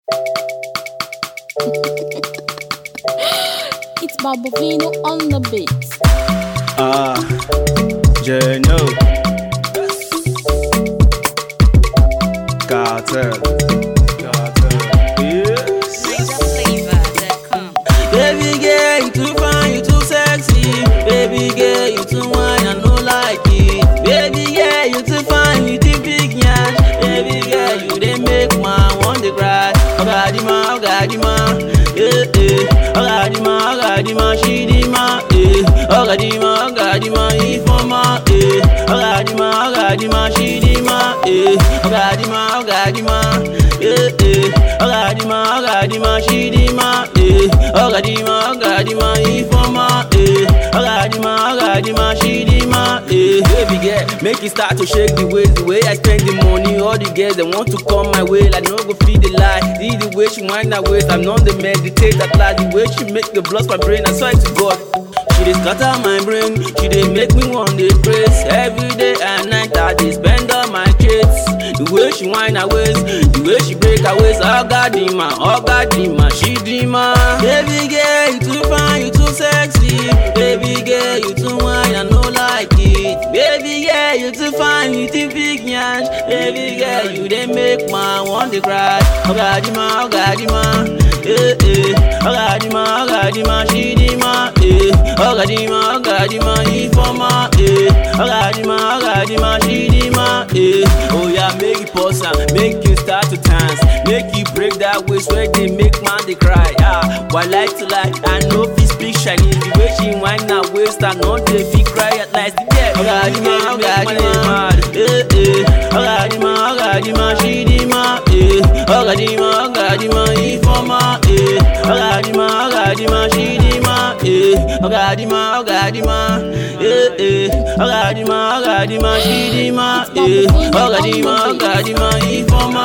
it's Barbovino on the beat. Ah, Jeno. Cartel. Cartel. Yes. Baby girl, you too fine, you too sexy. Baby girl, you too wine, I no like it. Baby girl, you too fine, you too big yash. Baby girl, you dey make man want to cry. Ogadima, ogadima, eh eh. Ogadima, ogadima, shidima, eh. Ogadima, ogadima, ifoma, eh. Ogadima, ogadima, shidima, eh. Ogadima, ogadima, eh eh. Ogadima, ogadima, shidima, eh. Ogadima, ogadima, ifoma, eh. Ogadima, ogadima, shidima, eh. Baby girl, make you start to shake the waist, the way I spend the money. All the girls they want to come my way, like no go feed the lie. See the way she wind her waist, I'm not the meditate at last. The way she make the blood my brain, I swear to God. She dey scatter my brain, she dey make me want to praise. Every day and night I dey spend all my kids. The way she wind her waist, the way she break her waist, oh God, dima, oh God, dima, she dima. Baby girl, you too fine, you too sexy. Baby girl, you too wine, I no like it. Baby girl, you too fine, you too big yash. Baby girl, you dey make man want to cry. Oh God, dima, oh God, dima, eh eh. Oh God, dima, oh God, dima, she dima, eh. Ogadima, Ogadima, Ifoma, eh. Ogadima, Ogadima, Shidima, eh. Oh yeah, make it pause and make you start to dance. Make you break that waist where they make man they cry. Ah, why like to like? I know if speak Chinese, the way she wind that waist, I know they feel cry at last. Yeah, Ogadima, Ogadima, eh eh. Ogadima, Ogadima, Shidima, eh. Ogadima, Ogadima, Ifoma, eh. Ogadima, Ogadima, Shidima, eh. Ogadima, Ogadima, eh eh. Ogadima, Ogadima, Shidima, eh. Ogadima, Ogadima, Ifoma,